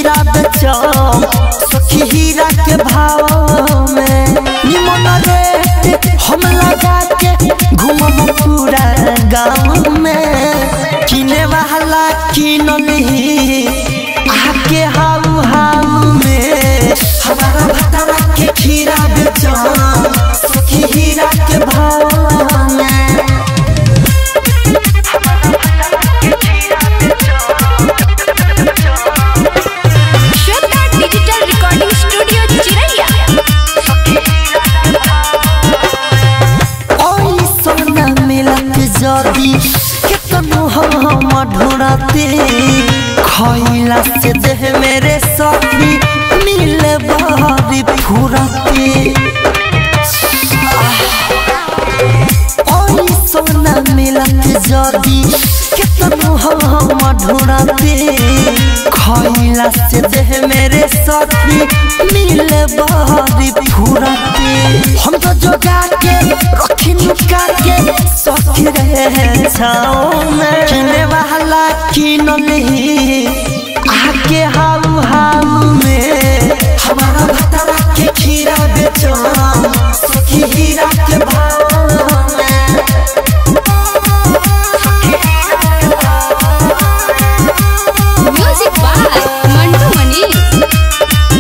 खीरा बेचम सखी हीरा के भाव में निमन रेट हम लगा के घूमम पूरा गाँव में किने वाला किन ली आके हाउ हाउ में हमारा भतरा के खीरा बेचम सखी हीरा के भाव में श्वेता डिजिटल रिकॉर्डिंग स्टूडियो चिरैया ओई सोना मिलत जदी केतनो हम ढूंढते खइला से देह मेरे सखी मिले बारी फुरते ओई सोना मिलत जदी केतनो हम ढूंढते खइला से देह मेरे सखी मिले बारी फुरते हम तो जोगा के रखी नुका के सखी रहे छाओ में किने वाला किन ली आके हाउ हाउ में हमारा भतरा के खीरा बेचो सखी हीरा के भाव में म्यूजिक बाय मंटू मनी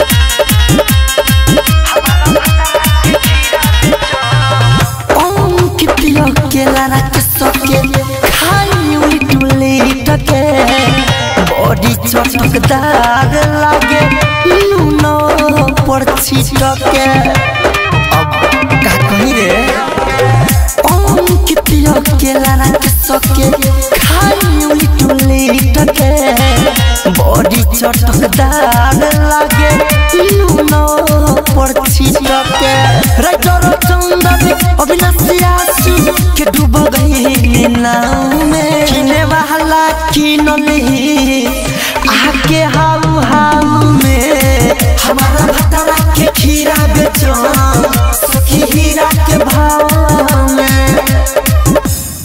अंकितिया के लारा के सके खाई उलिट उलिट के बॉडी चटकदार लागे लूनो पर छिटके अब का कही रे अंकितिया के लारा के सके खाई उलिट उलिट के बॉडी चटकदार लागे लूनो पर छिटके राइटर चंदन अविनाशी आसू के डूब गई नाव में किने वाला किन ली आके हाउ हाउ में हमारा भतरा के खीरा बेचो सखी हीरा के भाव में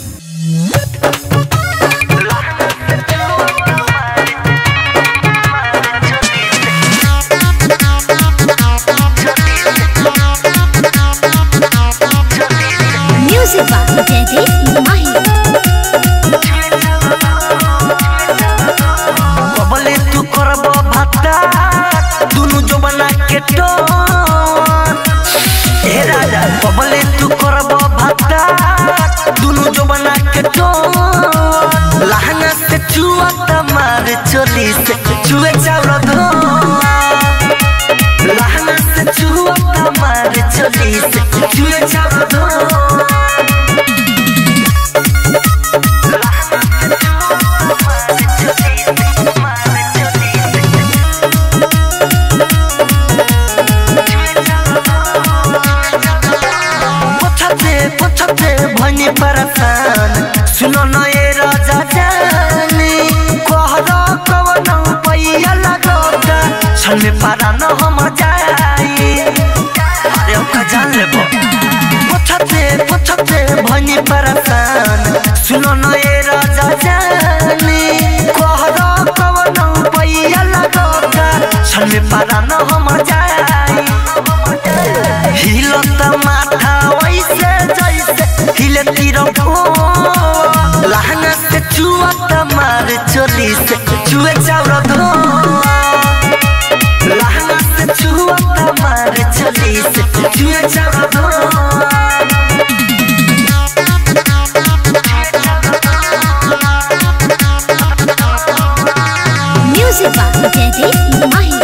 म्यूजिक बाय जयदीप माही बबले तू करब भत्ता दुनु जो बना के टोन ए राजा बबले तू करब भत्ता दुनु जो बना के टोन लहंगा से चुआ तमार चोली से चुए चावल धो लहंगा से चुआ तमार चोली से चुए चावल धो पछते पछते भनी परेशान सुनो न ए राजा जानी कहरा कवन पैया लगोता छन में पारा न हम जाई अरे ओका जान लेबो पछते पछते भनी परेशान सुनो न ए राजा जानी कहरा कवन पैया लगोता छन में पारा न हम जाई हिलत माथा वैसे जैसे हिले तिरको लहंगा से चुअत मार चोली से चुए चाउर धो लहंगा से चुअत मार चोली से चुए चाउर धो म्यूजिक बाय जयदीप माही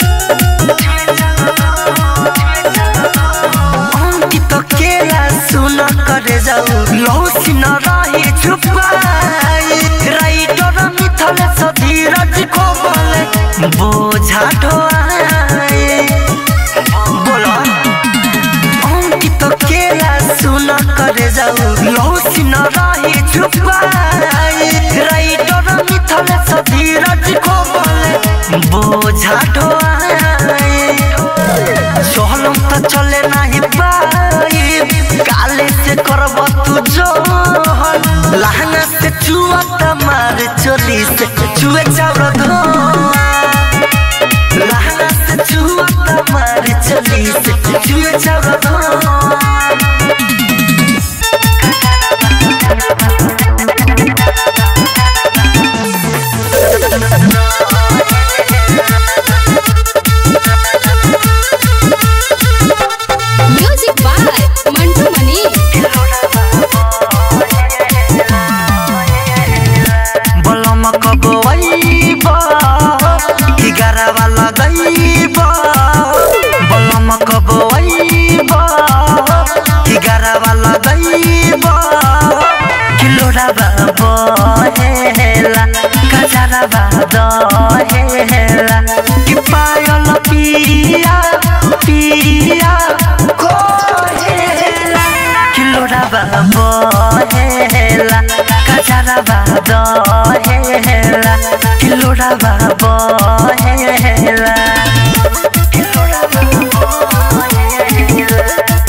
अंकित केला सुन करे जाऊ लौसी न रही छुपाई राइटर मिथल सधीरज को बोले बोझा ढोआई बोलो अंकित केला सुन करे जाऊ लौसी न रही छुपाई राइटर मिथल सधीरज को बोले बोझा ढोआई सोहलम त चले नाही पाई काले से करब तू जोहन लहंगा से चुआ मार चोली से चुए चावल धो चोली से चुए चावल म्यूजिक बाय मंटू मनी बलम कबैब एगारवा लगैब बलम कबैब एगारवा लगैब किलोराबा बहेला कजराबा दहेला कि पायल पिया पिया कोहेला किलोराबा बहेला कजराबा दहेला किलोराबा बहेला किलोराबा बहेला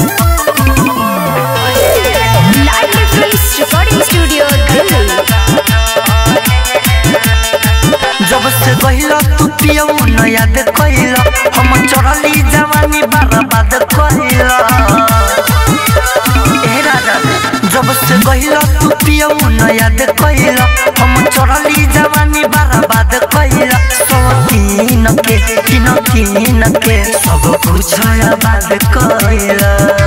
live films recording studio Delhi जब से गहिल तू पियौ न याद कइल हम चढ़ली जवानी बर्बाद कइल ए राजा जब से गहिल तू पियौ न याद कइल हम चढ़ली जवानी बर्बाद कइल सब तीन के तीन तीन के सब कुछ आबाद कइल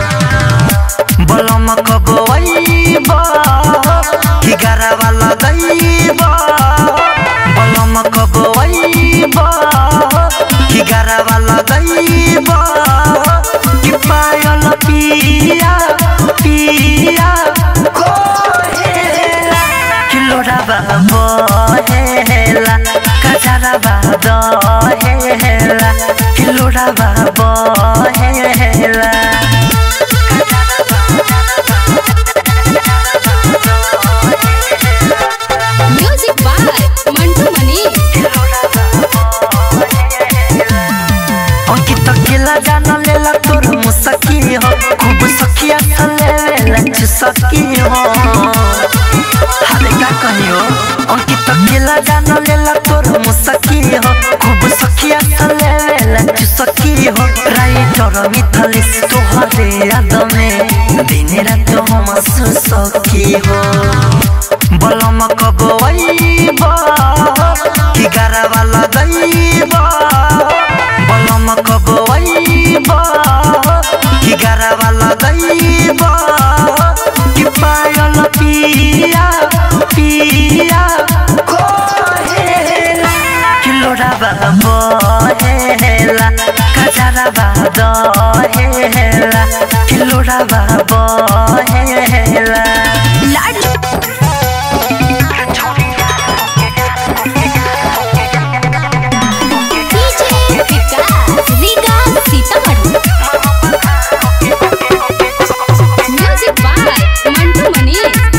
बलम कबैब एगारवा लगैब बलम कबैब एगारवा लगैब कि पायल पिया पिया कोहेला किलोराबा बहेला कजराबा दहेला किलोराबा बहेला म्यूजिक बाय मंटू मनी अंकित केला जान लेला तोर मुसकी हो खूब सखिया लेला चुसकी हो हाले का कहियो अंकित केला जान लेला तोर मुसकी हो खूब सखिया लेला चुसकी हो राइटर मिथलिस तोहरे याद में दिन रात हम सुसकी हो बलम कबैब एगारवा लगैब बलम कबैब एगारवा लगैब कि पायल पिया पिया कोहेला किलोराबा बहेला कजराबा दहेला किलोराबा बहेला DJ Vikas Riga Sitamarhi music by Mantu Mani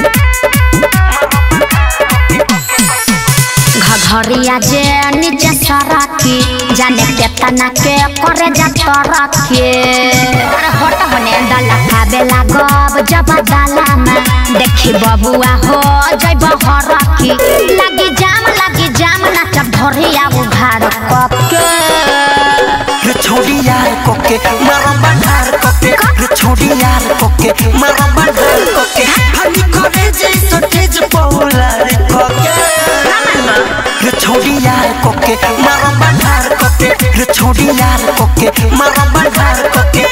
घघरिया जे नीचे सरकी जाने केतना के करे जा तरके अरे हट होने डाला खाबे लागब जब डाला में देखी बबुआ हो जैब हरकी लगी जाम लगी जाम नाचब धरिया उघार कके रे छोड़ी यार कोके मारो बंधार कोके रे छोड़ी यार कोके मारो बंधार कोके हनी करे जैसो तेज पौला रे कोके रे छोड़ी यार कोके मारो बंधार कोके रे छोड़ी यार कोके मारो बंधार कोके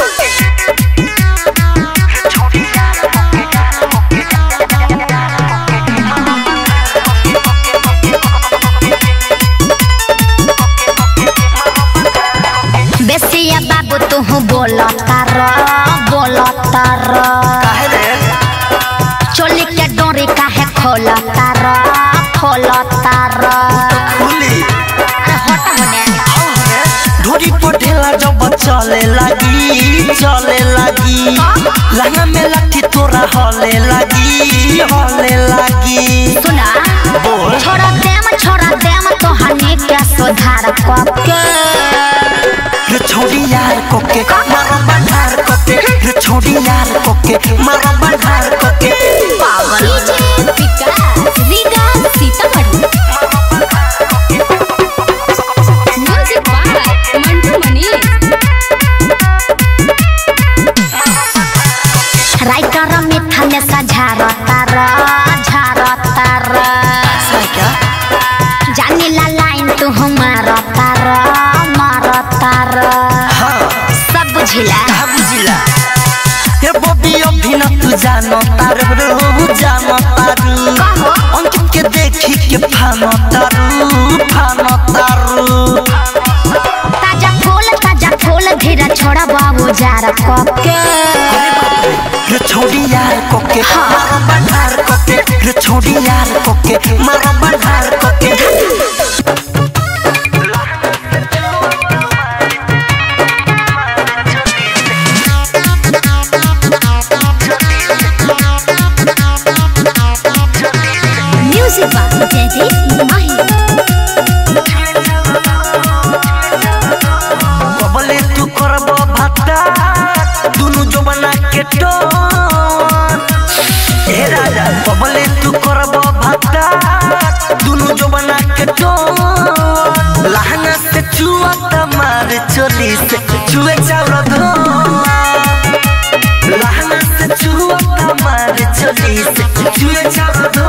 बेसिया बाबू तू बोलता र बोलता र काहे रे चोली के डोरी काहे खोलता र खोलता र खुली अरे हट होने ढोरी पर ढेला जब चले लगी चले लगी लहंगा में लाठी तोरा हले लगी हले लगी सुना बोल छोड़ा देम छोड़ा देम तो हनी के सुधार कके रे छोड़ी यार कोके मारो बंधार कोके रे छोड़ी यार कोके मारो बंधार कोके DJ Vikas Riga Sitamarhi music by Mantu Mani बुझिला का बुझिला हे बबी अभी न तू जानो तारू जानो तारू अंकित के देखी के फानो तारू फानो तारू ताजा फूल ताजा फूल धीरा छोड़ा बाबू जार कके रे छोड़ी यार कोके मारो बंधार कोके रे छोड़ी यार कोके मारो बंधार कोके म्यूजिक बाय जयदीप माही कबले तू करबो भाता दुनु जवाना के टोन हे राजा कबले तू करबो भाता दुनु जवाना के टोन लहंगा से चुआ तमार चोली से चुए चावल धो लहंगा से चुआ तमार चोली से चुए चावल धो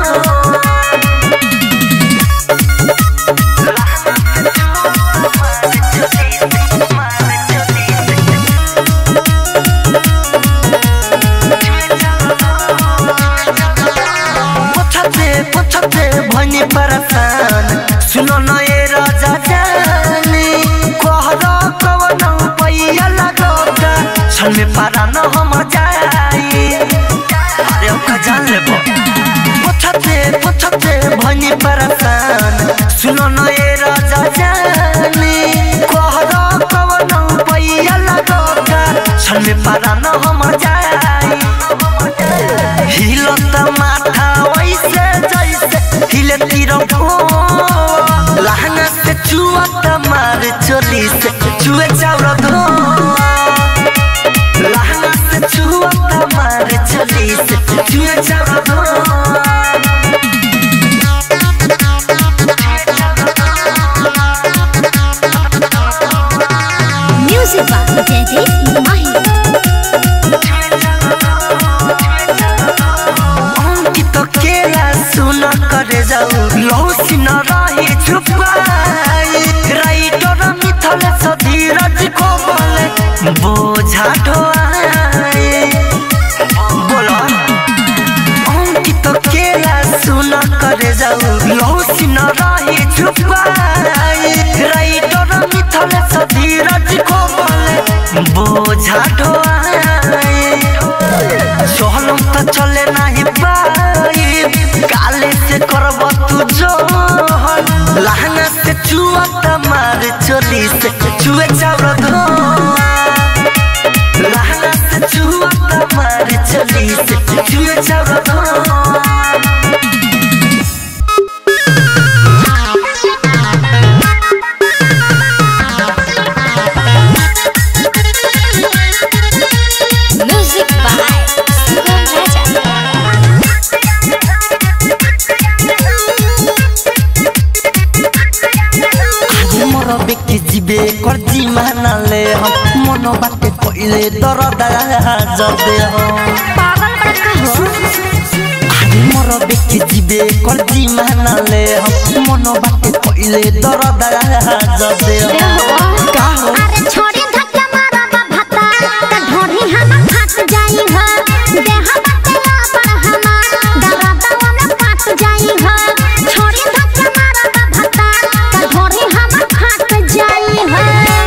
पछते पछते भनी परसान सुनो न ए राजा जानी कहरा कवन पैया लगोगा छन में पारा न हम जाई अरे ओका जान लेबो पछते पछते भनी परसान सुनो न ए राजा जानी कहरा कवन पैया लगोगा छन में पारा न हम जाई हिलत माथा वैसे जैसे हिले तिरंगो लहंगा से चुअत मार चोली से चुए चावल धो लहंगा से चुअत मार चोली से चुए चावल धो म्यूजिक बाय जयदीप माही अंकित केला सुन करे जाऊ लौसी न रही छुपाई राइटर मिथल सधीरज को बोले बोझा ढोआई बोलो अंकित केला सुन करे जाऊ लौसी न रही छुपाई राइटर मिथल सधीरज को बोले बोझा ढोआई सोहलम त चले नाही पाई काले से करब तू जोहन लहंगा से चुआ मार चोली से चुए चावल धो लहंगा से चुआ मार चोली से चुए चावल धो म्यूजिक बाय सुगम राजा मोर बेके जीवे कर्जी मानाले हम मन बाटे पहिले दरदा जदे हम पागल बड़का हो मोर बेके जीवे कर्जी मानाले हम मन बाटे पहिले दरदा जदे हम का हो अरे छोड़ी धक्का मारा बा भता त ढोढ़ी हम फाट जाई ह देह बतला पर हमा दरदवा में फाट जाई ह छोड़ी धक्का मारा बा भता त ढोढ़ी हम फाट जाई ह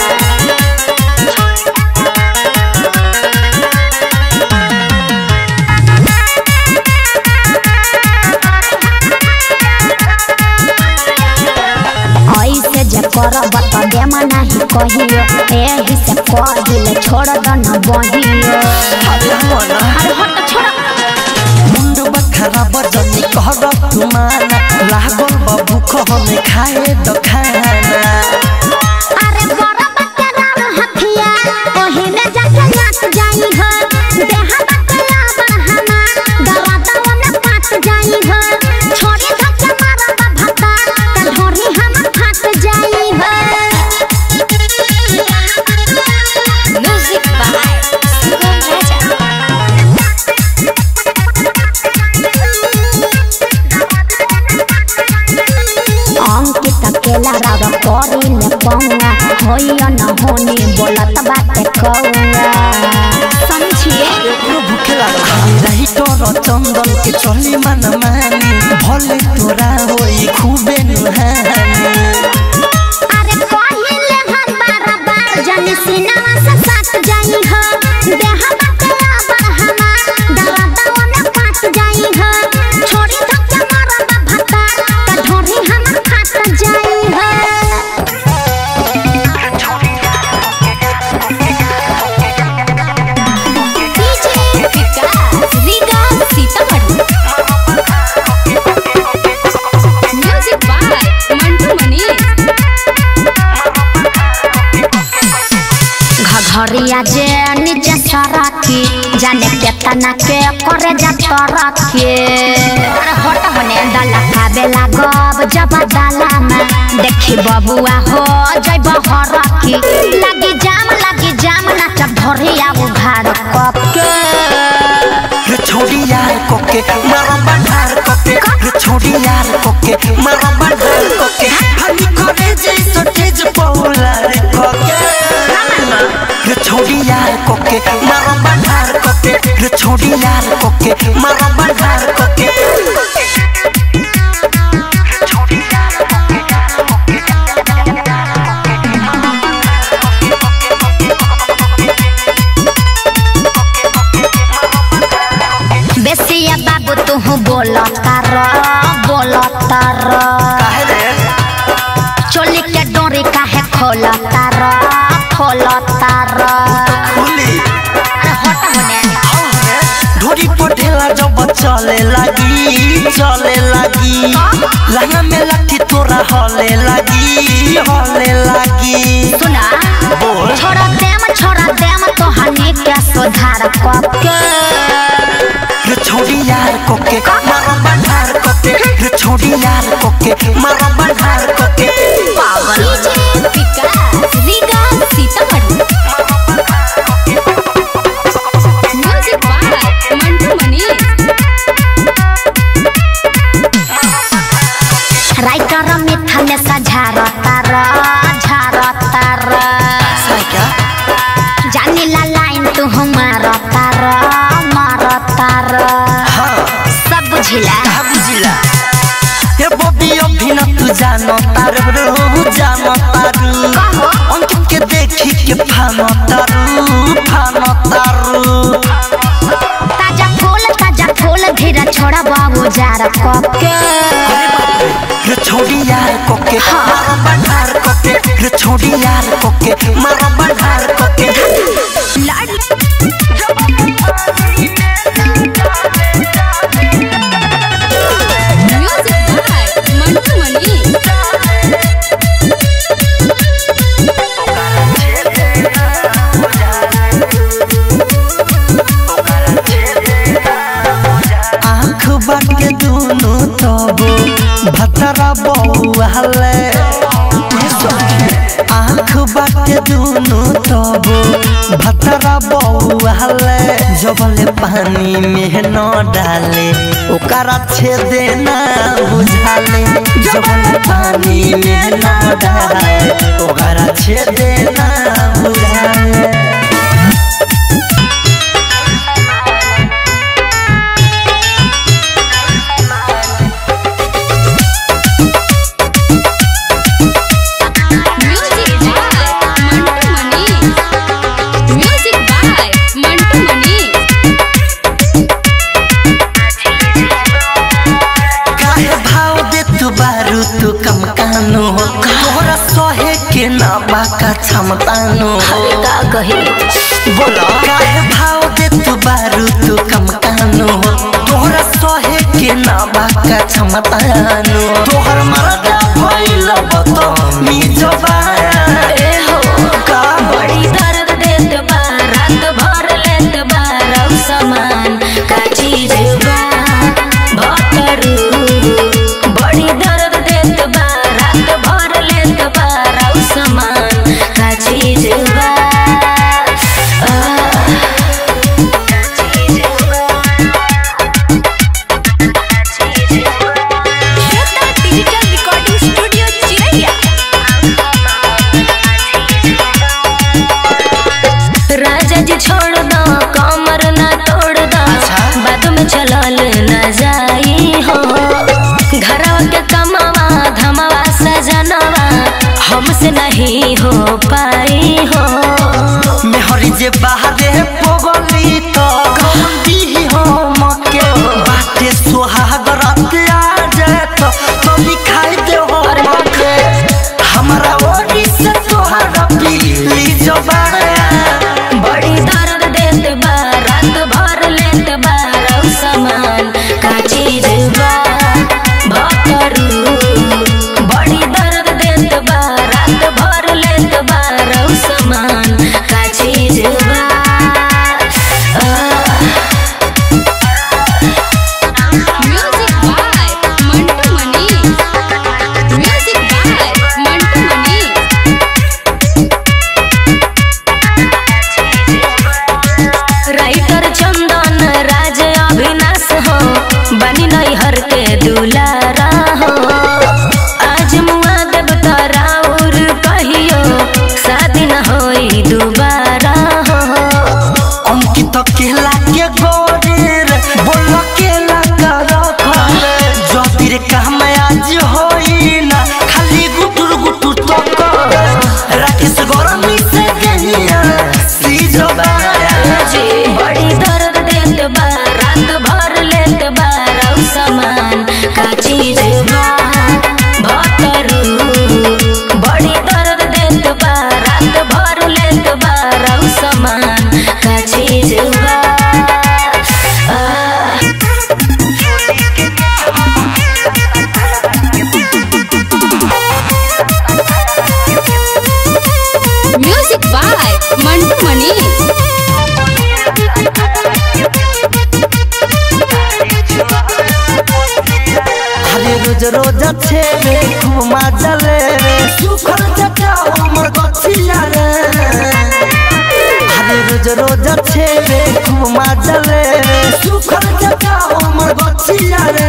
ऐसे जे करब त देमा नाही कहियो एही से कहिल छोड़ द न बहियो अरे मना अरे हट छोड़ मुंडु बखरा बजनी कहर तुमाना लागल बाबू कहने खाए द खाना अरे बड़ा बच्चा राम हथिया ओही में जाके नाच जाई हो देहा बच्चा बढ़हना दरदवा में पाट जाई हो छोड़ी धक्का मारा बा भता त ढोरी हम फाट जाई हो म्यूजिक बाय सुगम राजा अंकित केला पौआ होई न होनी बोलत बाटे कौआ समझिए एकरो भूखे लागल रही तोर चंदन के चली मन मानी भले तोरा होई खूबे नुहानी अरे पहिले हम बार बार जन सिनेमा से साथ जाई हो देह बकला पर हमार दरदवा में पाट जाई हो छोड़ी धक्का मारब भत्ता त ढोरी हमर फाट जाई हो DJ Vikas Riga Sitamarhi music by Mantu Manish घघरिया जे नीचे सरकी जाने केतना के करे जा तरके अरे हट होने डाला खाबे लागब जब डाला में देखी बबुआ हो जइब हरकी लगी जाम लगी जाम नाचब धरिया उघार कप के रे छोड़ी यार कोके मारा बंधार कोके रे छोड़ी यार कोके मारा बंधार कोके हनी करे जैसो तेज पौला रे कोके रे छोड़ी यार कोके मारा बंधार कोके रे छोड़ी यार कोके मारा बंधार कोके बेसिया बाबू तू बोलता र बोलता र काहे रे चोली के डोरी काहे खोलता र खोलता र खुली अरे हट होने ढोरी पटेला जब चले लगी चले लगी लहंगा में लाठी तोरा हले लगी हले लगी सुना बोल छोड़ा देम छोड़ा देम तो हनी के सुधार कके रे छोड़ी यार कोके मारा बंधार कोके रे छोड़ी यार कोके मारा बंधार कोके DJ Vikas Riga Sitamarhi music by Mantu Manish writer मिथल सझारता र झारता र क्या जानी ला लाइन तू मारता र मारता र हाँ सब बुझिला कहा बुझिला ये बॉबी अभी न तू जानो तारू रू जानो तारू कहो। अंकित के देखी के फानो तारू फानो तारू ताजा फूल ताजा फूल धीरे छोड़ा बाबू जार कके रे छोड़ी यार कोके मारा बंधार कोके रे छोड़ी यार कोके मारा बंधार कोके म्यूजिक बाय मंटू मनीष आँख बाटे दोनों तबो भतरा बउआले आँख बाटे दोनों तबो भतरा बउआले जबले पानी में न डाले ओकरा छेदे ना बुझाले जबले पानी में न डाले ओकरा छेदे ना बुझाले music by Mantu Manish music by Mantu Manish काहे भाव दे तू बारू तू कम कानो तोहरा सहे के ना बाका क्षमतानो का कही बोला काहे भाव दे तू बारू तू कम कानो तोहरा सहे के ना बाका क्षमतानो तोहर मरदा भइल बत मी जबाया ए हो का बड़ी दर्द देत बा रात भर लेत बा रौ समान का चीज बा भतरू बड़ी दर्द देत बा रात भर लेत बा रौ समान का चीज बा आह, का चीज बा। श्रद्धा डिजिटल हमसे नहीं हो पाई हो मेहरी जे बाहरे पगली तो दी हो मके बाटे सुहाग रात आ जाए तो तो दिखाई दे हो मके हमरा ओरी से तोहरा पीली जबाया बड़ी दर्द देत बा रात भर लेत बा रौ समान का चीज बा भतरू बड़ी दर्द देत बा रात भर लेत बा रौ समान का चीज बा आ, music by Mantu Mani music by Mantu Mani writer Chandan Raj Avinash हो बनी नैहर के दुलारा हो आज मुआ देव तराउर कहियो शादी न होई दुबारा हो अंकित केला के गोरेर बोल केला कर खले जतिर काम आज होई ना खाली गुटुर गुटुर तो कर राकेश गरमी से गनिया सी जबाया जी बड़ी दर्द देत बा रात भर लेत बा रौ समान का चीज बा भतरू बड़ी दर्द देत बा रात भर लेत बा रौ समान का चीज बा आ, म्यूजिक बाय मंटू मनी अरे रोज रोज अच्छे रे खूब मजा ले रे सुखर जटा हमर गछिया रे अरे रोज रोज अच्छे रे खूब मजा ले रे सुखर जटा हमर गछिया रे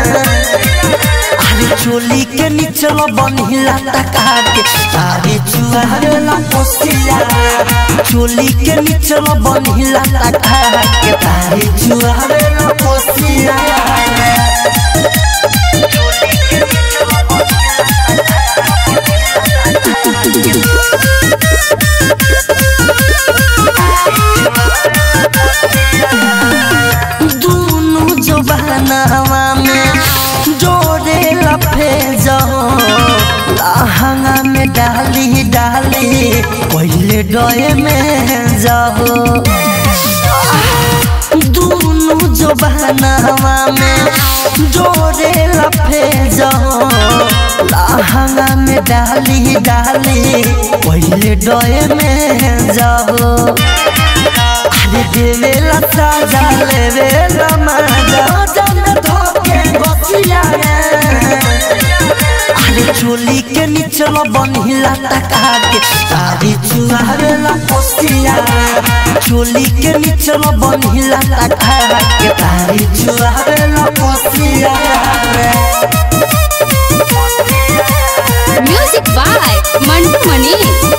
अरे चोली के निचल बनिला टका के अरे चुहारे ला पोसिया चोली के निचल बनिला टका के अरे चुहारे ला पोसिया दूनु जबानावा में जोड़े लफे जाओ लहंगा में डाली डाली पहले डोए में जाओ दूनु जबानावा में जोड़े लफे जाओ लहंगा में डाली डाली पहले डोए में जाओ अरे देवेला साजा लेवेला मजा जन धोके बसिया रे अरे चोली के निचल बनिला टका के तारी चुहारेला पोसिया चोली के निचल बनिला टका के तारी चुहारेला पोसिया म्यूजिक बाय मंटू मनी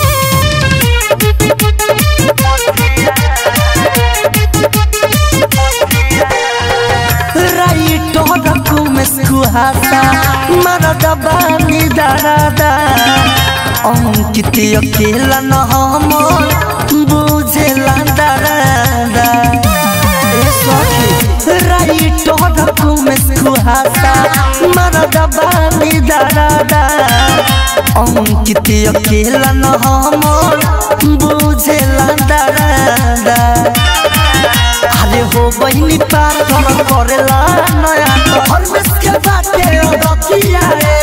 राइट रखू में सुहासा मरद बानी दादा अंकित अकेला न हम बुझेला दादा ए सखी राइट रखू में सुहासा मरद बानी दादा अंकित अकेला न हम बुझेला दादा अरे हो बहिनी पार कर करेला नया घर में के बाटे रतिया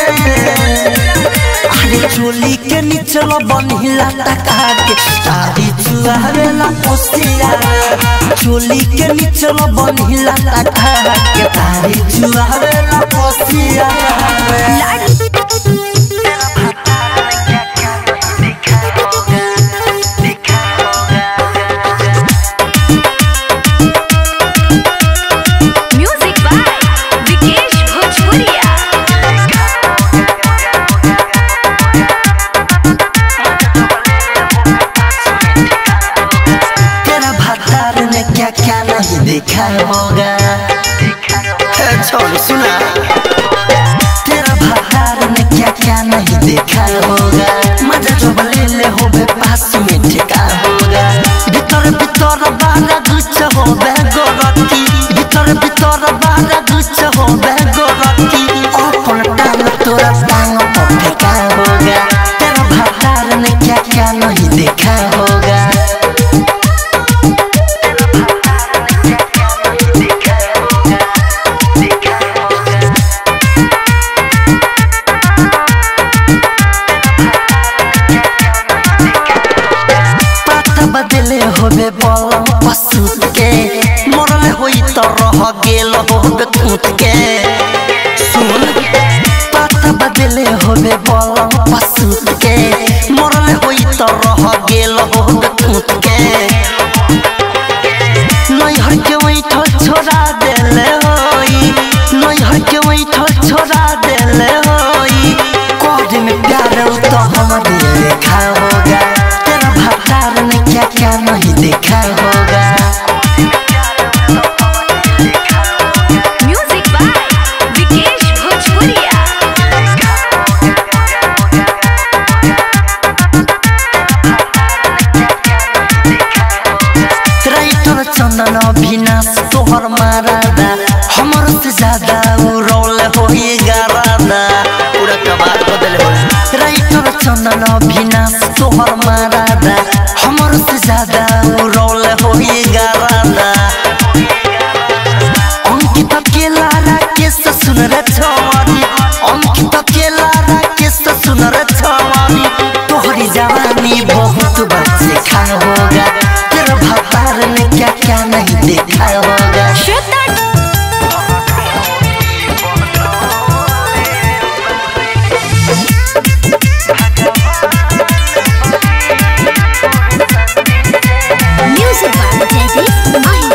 अरे चोली के निचल बनिला टका के तारी चुहावेला पोसिया चोली के निचल बनिला टका के तारी चुहावेला पोसिया म्यूजिक बाय विकेश भोजपुरिया तेरा भतार ने क्या क्या नहीं देखा होगा ए, छोड़ सुना तेरा भतार ने क्या क्या नहीं देखा होगा मजा दिले होबे पास में ठेका होगा भीतर भीतर बारा गुच्छ होबे गोरकी भीतर भीतर बारा गुच्छ होबे गोरकी अपन टांग तोरा टांग पर ठेका होगा तेरा भतार ने क्या क्या नहीं देखा होगा पाता बदले होबे बलम पशु के मरल होई त रह गेल होबे कूट के सुन पाता बदले होबे बलम पशु के मरल होई त रह गेल होबे कूट के नैहर के वैठल छोड़ा देले होई नैहर के वैठल छोड़ा देले होई कोड में प्यार तो हमारे देखा होगा तेरा भतार ने क्या क्या नहीं देखा होगा म्यूजिक बाय विकेश भोजपुरिया राइटर चंदन अभिनाश तोहर मारादा हमर से ज्यादा उ रोल होई गारादा पूरा कबार बदल हो राइटर चंदन अभिनाश तोहर मारादा हमर से ज्यादा उ रोल होई गारादा अंकित अकेला राकेश सुन रे छवानी अंकित अकेला राकेश सुन रे छवानी तोहरी जवानी बहुत बच्चे खा होगा तेरा भतार ने क्या क्या नहीं देखा होगा म्यूजिक बाय जयदीप माही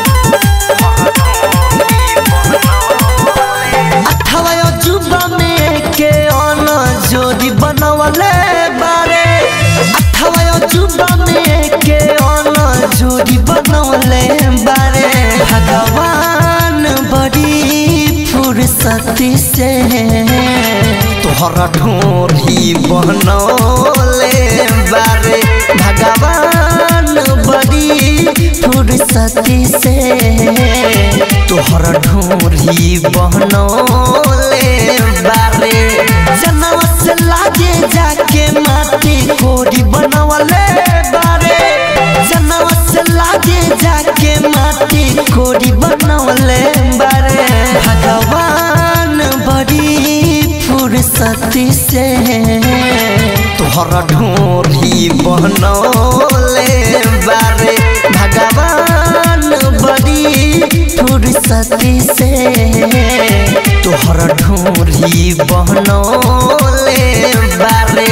अठावा अजूबा में के अन जोड़ी बनवले बारे अठावा अजूबा में के अन जोड़ी बनवले बारे भगवान बड़ी फुर्सती से तोहरा ढोरी बनौले बारे भगवान बड़ी फुर्सती से तोहरा ढोरी बनौले बारे जनवा से लागे जाके माटी कोरी बनवले बारे जनवा से लागे जाके माटी कोरी बनवले बारे भगवान बड़ी फुर्सती से तोहरा ढोरी बनौले बारे भगवान बड़ी फुर्सती से तोहरा ढोरी बनौले बारे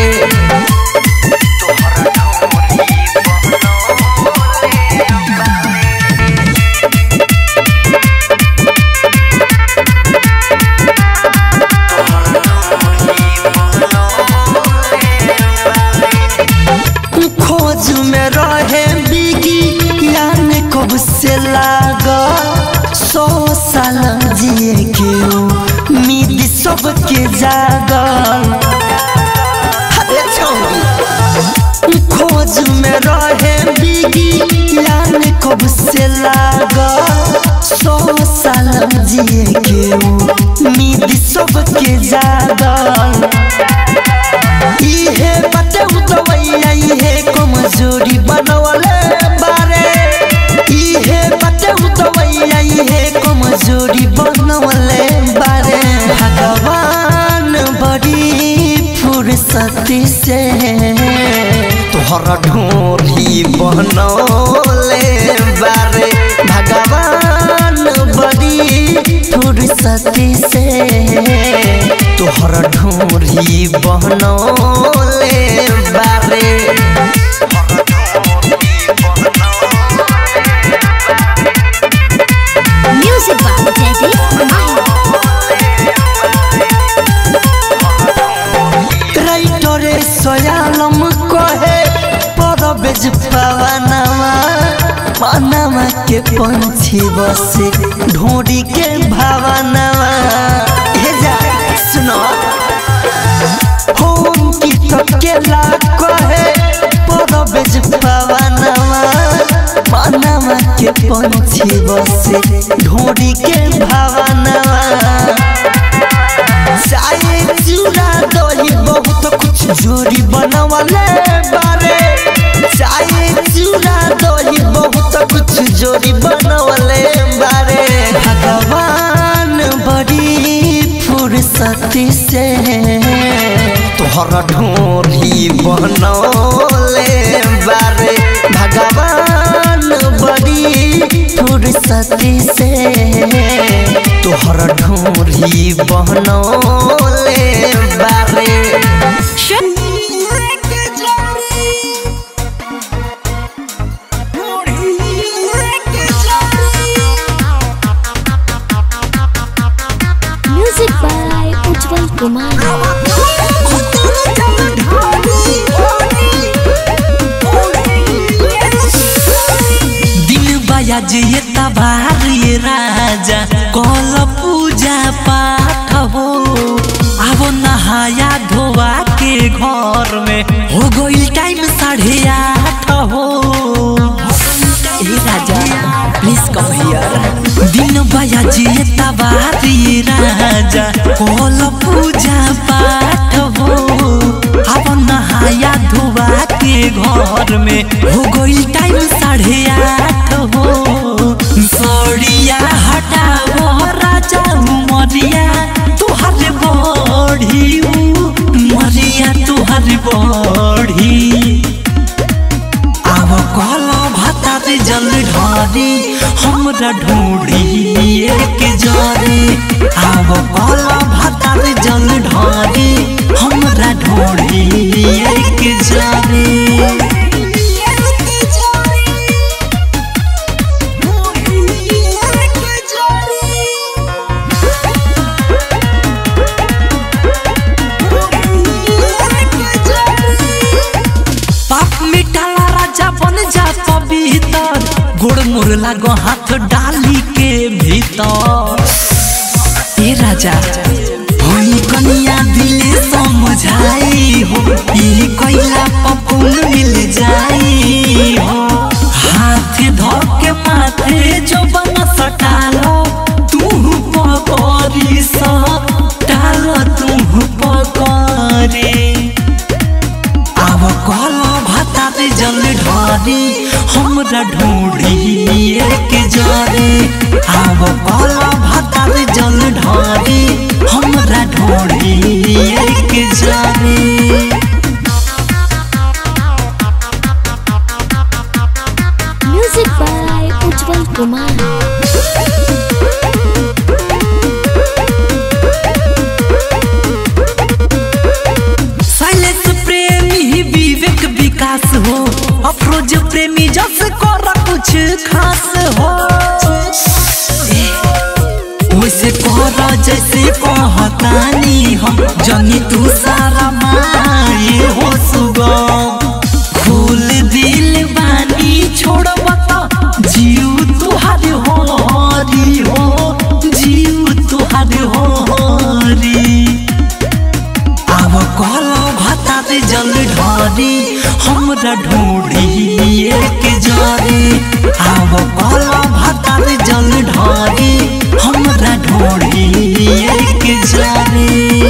खोज में रहे बिगी यान कब से लागा सौ साल जिए के उम्मीद सबके जागल अरे छौरी खोज में रहे बिगी यान कब से लागा सौ साल जिए के उम्मीद सबके जागल इहे बटे उतवैया इहे कमजोरी बनवले बारे इहे बटे उतवैया इहे कमजोरी बनवले बारे भगवान बड़ी फुर्सती से तोहरा ढोरी बनौले बारे भगवान बड़ी फुर्सती से तोहरा ढोरी बनौले बारे म्यूजिक बाय जयदीप माही राइटरे सयालम कहे परबेज पवनवा मनवा के पंछी बसे ढोरी के भावनवा हे जा सुनो होम की तकेला कहे परबेज पवनवा पनवा के पंछी बसे ढोरी के भावनवा चाय चूड़ा दही बहुत कुछ जोरी बनवले बारे चाय चूड़ा दही बहुत कुछ जोरी बनवले बारे भगवान बड़ी फुर्सती से तोहर ढोरी बनौले बारे भगवान बड़ी फुर्सती से तोहर ढोरी बनौले बारे म्यूजिक बाय उज्जवल कुमार दिन बयाज ये तबार ये राजा कल पूजा पाठ हो अब नहाया धोवा के घर में हो गई टाइम साढ़े आठ हो ए राजा प्लीज कम हियर दिन बयाज ये तबार ये राजा कल पूजा पाठ हो अब नहाया धोवा के घर में हो गई टाइम साढ़े आठ हो सड़िया हटाओ राजा उमरिया तुहर बढ़ी मरिया तुहर बढ़ी आव कल भातार जल ढारी हमरा ढूंढी एक जरे आव कल भातार जल ढारी हमरा ढूंढी एक जरे पाप मिटाला राजा बन जा पवित्र गोड़ मोर लागो हाथ डाली के भीतर ए राजा होई कनिया दिले समझाई हो ई कोइला पपुन मिल जाई हो हाथ धर के माथे जो बन सटालो तू पकड़ी सटाल तू पकड़ी आव कल भातार जल ढारी हमरा ढूंढी एक जरे आव कल भातार जल ढारी हमरा ढूंढी एक जरे music by Ujjwal Kumar silence प्रेमी ही विवेक विकास हो अफरोज प्रेमी जस कर कुछ खास हो वैसे कर जैसे कहतानी हम जनी तू सारा माए हो सुगम फूल दिल बानी छोड़ बता जीव तुहार हो हरी हो जीव तुहार हो हरी आव कल भातार जल ढारी हमरा ढूंढी एक जरे आव कल भातार जल ढारी हमरा ढूंढी एक जरे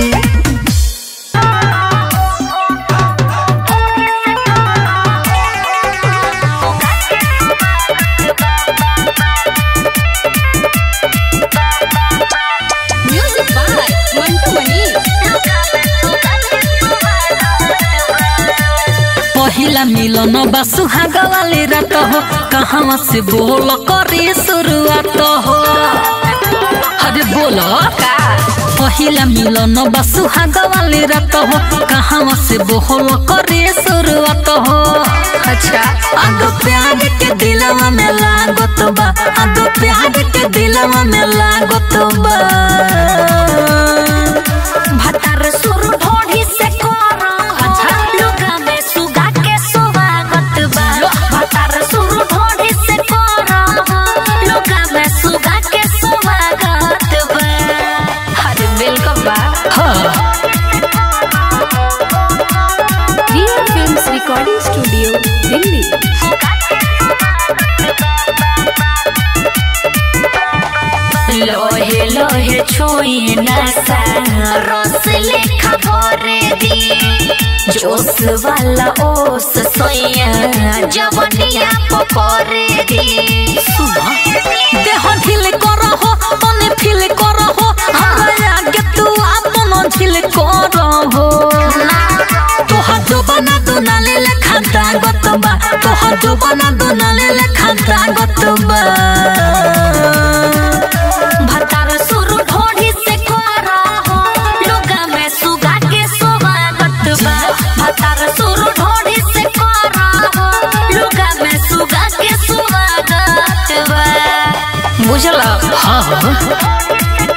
म्यूजिक बाय मंटू मनी पहिला मिलन बा सुहाग वाली रात हो कहाँ से बोल करे शुरुआत हो अरे बोलो पहिला मिलन बा सुहाग वाली रात हो कहाँ से बोल करे शुरुआत हो अच्छा आगो प्यार के दिलवा में लागत बा आगो प्यार के दिलवा में लागत बा भतार सुर ढोढ़ी से करो अच्छा लुगा में सुगा के स्वागत बा भतार सुर ढोढ़ी से करो लुगा में सुगा के स्वागत बा अरे वेलकम बा रियल फिल्म्स रिकॉर्डिंग स्टूडियो छुई नशा रस लेखा भरे दी जोश वाला ओस सोया जवनिया पपरे दी देह ढिल करहो तने फील करहो हमरा आगे तू आपन ढिल करहो तोहर जोबना दुनाले लेखा दागत बा तोहर जोबना दुनाले लेखा दागत बा भतार सुरु ढोढ़ी से कोरा हो लुगा में सुगा के स्वागत बा भतार सुरु ढोढ़ी से कोरा हो लुगा में सुगा के स्वागत बा बुझला हाँ हाँ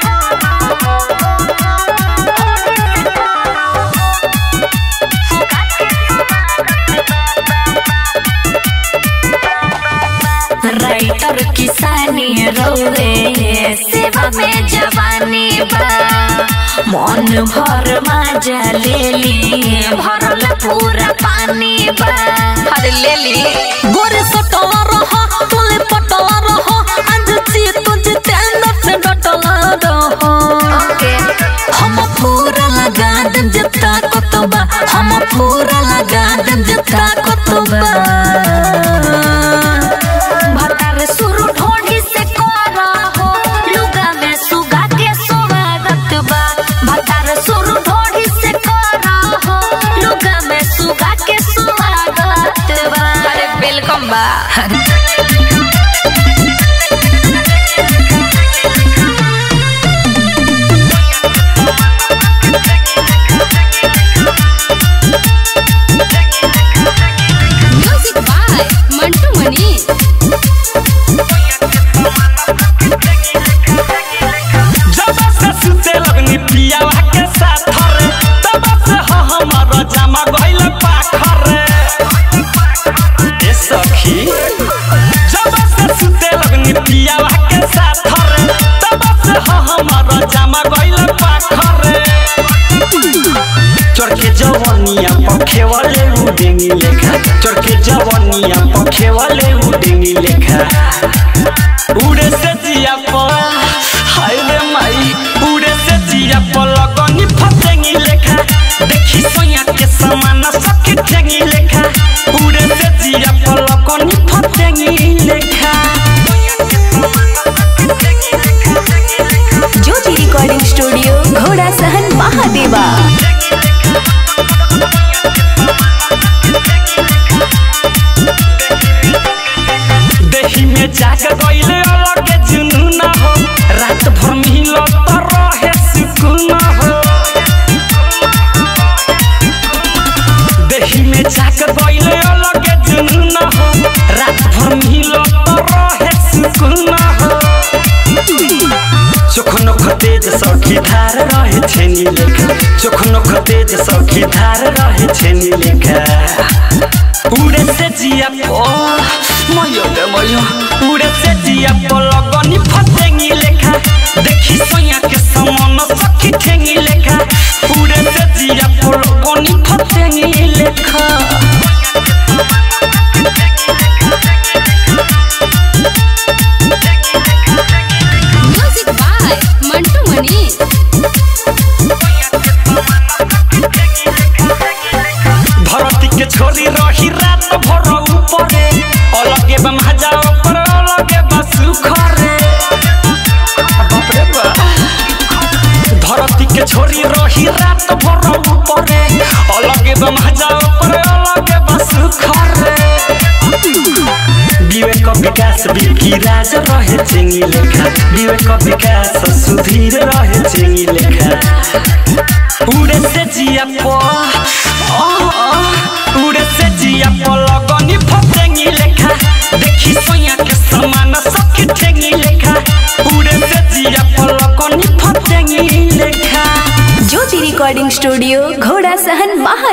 राइटर किसानी रोवे सेवा में जवानी बा मन भर मजा ले ली भरल पूरा पानी बा अरे ले ली गोरे सटला रहा तोले पटला रहा आज ची तुझे तेंदर से डटला रहा ओके हम पूरा लगा देम जता कतबा हम पूरा लगा देम जता कतबा भतार सुरु ढोढ़ी से कोरा हो लुगा में सुगा के स्वागत बा भतार सुरु ढोढ़ी से कोरा हो लुगा में सुगा के स्वागत बा अरे वेलकम बा म्यूजिक बाय मंटू मनी जब से सुते लगनी पियावा के साथ रे तब से ह हमर जमा गइल पाखर रे ए सखी जब से सुते लगनी पियावा के साथ रे तब से ह हमर जमा गइल पाखर रे चरके जवनिया पखे वाले उडेंगी लेखा चरके जवनिया पखे वाले उडेंगी लेखा उड़े से जिया पर हाय रे माई उड़े से जिया पर लगनी फसेंगी लेखा देखी सोया के समान सखी ठेंगी लेखा उड़े से जिया पर लगनी फसेंगी लेखा ज्योति रिकॉर्डिंग स्टूडियो घोड़ा सहन महादेवा देही में जाग गइले अलग जुनून हो रात भर मिलो तो रहे सुकून हो देही में जाग गइले अलग जुनून हो रात भर मिलो तो रहे सुकून हो चोखनो खतेज सखी धार रहे छेनी लेखा चोखनो खतेज सखी धार रहे छेनी लेखा उड़े से जिया पो मयो गे मयो उड़े से जिया पो लगनी फसेंगी लेखा देखी सोया के समान सखी ठेंगी लेखा उड़े से जिया पो लगनी फसेंगी लेखा म्यूजिक बाय मंटू मनी धरती के छोरी रही रात भर ऊपरे अलगे बा मजा ऊपर अलगे बा सुखरे बाप रे बा धरती के छोरी रही रात भर ऊपरे अलगे बा मजा ऊपर अलगे बा सुखरे विवेक विकास बिकी राज रहे चिंगी लेखा विवेक विकास सुधीर रहे चिंगी लेखा उड़े से जिया पो आ, आ, उड़े से जिया पो लगनी फसेंगी लेखा देखी सोया के समान सखी ठेंगी लेखा उड़े से जिया पो लगनी फसेंगी लेखा ज्योति रिकॉर्डिंग स्टूडियो घोड़ा सहन महादेवा